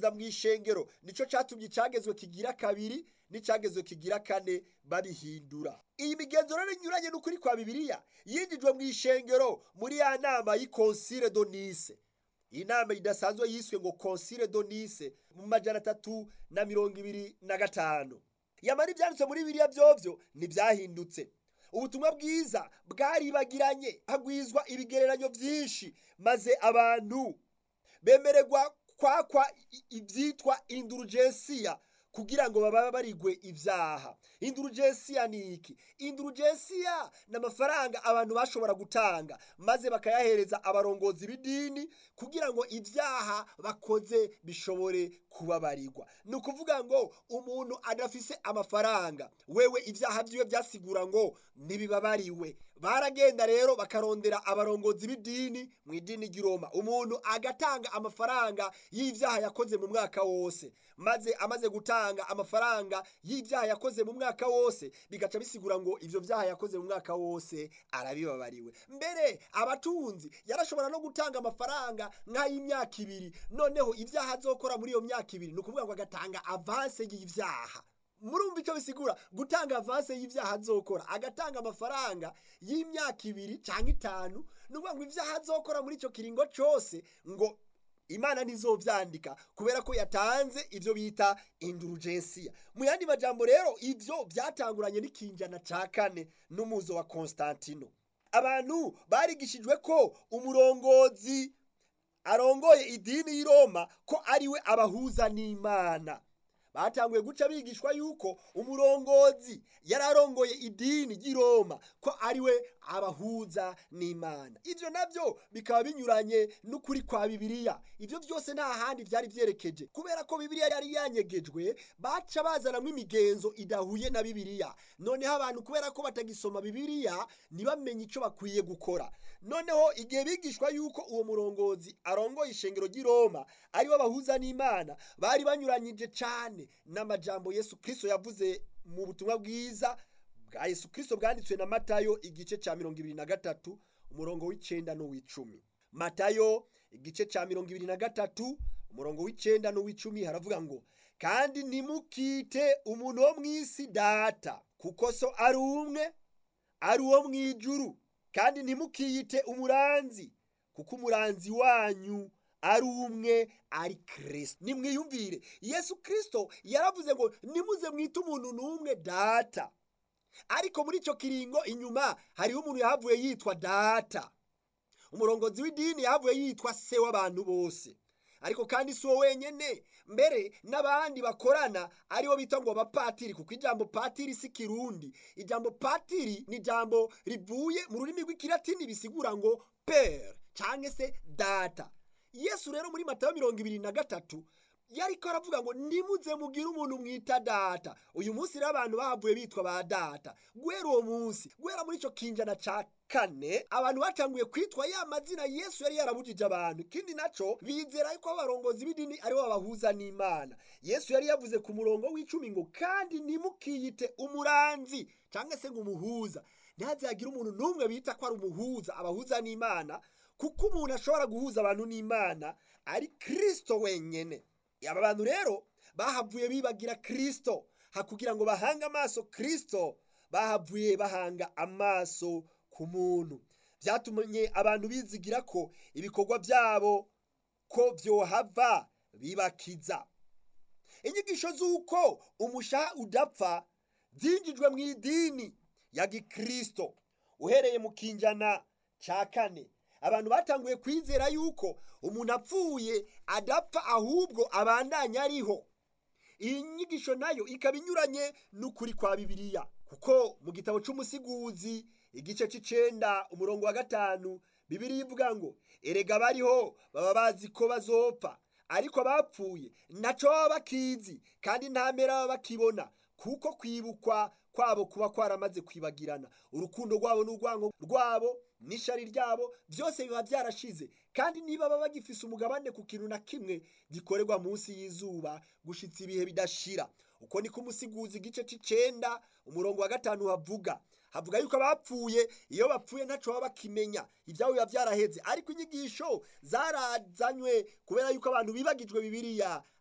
kubasubiza mu ishengero nico catumye icagezwe kigira kabiri n'icagezwe kigira kane babihindura iyi migenzo rero inyuranye n'ukuri kwa bibiliya yinjijwe mu ishengero muri ya nama y'ikonsile do nise iyi nama idasanzwe yiswe ngo konsile do nise mu majana atatu na mirongo ibiri na gatanu yamara ibyanditswe muri biriya byovyo ntibyahindutse ubutumwa bwiza bwaribagiranye hagwizwa ibigereranyo byinshi maze abantu bemererwa kwakwa ibyitwa indurugensiya kugira ngo baba barigwe ibyaha indurugensiya ni iki indurugensiya ni amafaranga abantu bashobora gutanga maze bakayahereza abarongozi b'idini kugira ngo ibyaha bakoze bishobore kubabarirwa ni ukuvuga ngo umuntu adafise amafaranga wewe ibyaha byiwe byasigura ngo ntibibabariwe baragenda rero bakarondera abarongozi b'idini mu idini ry'iroma umuntu agatanga amafaranga y'ibyaha yakoze mu mwaka wose maze amaze gutanga amafaranga y'ibyaha yakoze mu mwaka wose bigaca bisigura ngo ibyo byaha yakoze mu mwaka wose arabibabariwe mbere abatunzi yarashobora no gutanga amafaranga nk'ay'imyaka ibiri noneho ibyaha azokora muri iyo myaka ibiri ni ukuvuga ngo agatanga avanse y'ibyaha murumva icyo bisigura gutanga avanse y'ibyaha azokora agatanga amafaranga y'imyaka ibiri cyangwa itanu ni ukuvuga ngo ibyaha azokora muri icyo kiringo cyose ngo imana ntizobyandika kubera ko yatanze ibyo bita indurugensiya mu yandi majambo rero ibyo byatanguranye n'ikinjana cya kane n'umuzo wa constantino abantu barigishijwe ko umurongozi arongoye idini y'i roma ko ariwe abahuza n'imana batanguye guca bigishwa yuko umurongozi yari arongoye idini ry'i roma ko ariwe abahuza n'imana ibyo nabyo bikaba binyuranye n'ukuri kwa bibiliya ibyo byose nta handi byari byerekeje kubera ko bibiliya yari yanyegejwe baca bazanamo imigenzo idahuye na bibiliya noneho abantu kubera ko batagisoma bibiliya ntibamenye icyo bakwiye gukora noneho igihe bigishwa yuko uwo murongozi arongoye ishengero ry'i roma ariwe abahuza n'imana bari banyuranyije cyane n'amajambo yesu kirisito yavuze mu butumwa bwiza bwa yesu kirisito bwanditswe na matayo igice cya mirongo ibiri na gatatu umurongo w'icyenda n'uw'icumi matayo igice cya mirongo ibiri na gatatu umurongo w'icyenda n'uw'icumi haravuga ngo kandi ntimukite umuntu wo mu isi data kuko so ari umwe ari uwo mu ijuru kandi ntimukiyite umuranzi kuko umuranzi wanyu ari umwe ari kirisito nimwiyumvire yesu kirisito yaravuze ngo nimuze mwite umuntu n'umwe data ariko muri icyo kiringo inyuma hariho umuntu yahavuye yitwa data umurongozi w'idini yahavuye yitwa se w'abantu bose ariko kandi si uwo wenyine mbere n'abandi bakorana aribo bita ngo abapatiri kuko ijambo patiri si kirundi ijambo patiri ni ijambo rivuye mu rurimi rw'ikilatini bisigura ngo pere cyangwa se data yesu rero muri matayo mirongo ibiri na gatatu yari ko aravuga ngo nimuze mugire umuntu mwita data uyu munsi rero abantu bahavuye bitwa ba data guhera uwo munsi guhera muri icyo kinjana cya kane abantu batanguye kwitwa ya mazina yesu yari yarabujije abantu ikindi nacyo bizera ko abarongozi b'idini aribo babahuza n'imana yesu yari yavuze ku murongo w'icumi ngo kandi nimukiyite umuranzi cyangwa se ngo umuhuza ntihazagire umuntu n'umwe bita ko ari umuhuza abahuza n'imana kuko umuntu ashobora guhuza abantu n'imana ari kirisito wenyine aba bantu rero bahavuye bibagira kirisito hakugira ngo bahange amaso kirisito bahavuye bahanga amaso ku muntu byatumye abantu bizigira ko ibikorwa byabo ko byohava bibakiza inyigisho z'uko umushaha udapfa byinjijwe mu idini ya gikirisito uhereye mu kinjana cya kane abantu batanguye kwizera yuko umuntu apfuye adapfa ahubwo abandanya ariho iyi nyigisho nayo ikaba inyuranye n'ukuri kwa bibiliya kuko mu gitabo cy'umusiguzi igice cy'icenda umurongo wa gatanu bibiliya ivuga ngo erega bariho baba bazi ko bazopfa ariko abapfuye ntacyo baba bakizi kandi nta mpera baba bakibona kuko kwibukwa kwabo kuba kwaramaze kwibagirana urukundo rwabo n'urwango rwabo n'ishari ryabo byose biba byarashize kandi niba baba bagifise umugabane ku kintu na kimwe gikorerwa munsi y'izuba gushitsa ibihe bidashira uko niko umusiguzi igice c'icenda umurongo wa gatanu havuga havuga yuko abapfuye iyo bapfuye ntaco baba bakimenya ibyabo biba byaraheze ariko inyigisho zarazanywe kubera yuko abantu bibagijwe bibiliya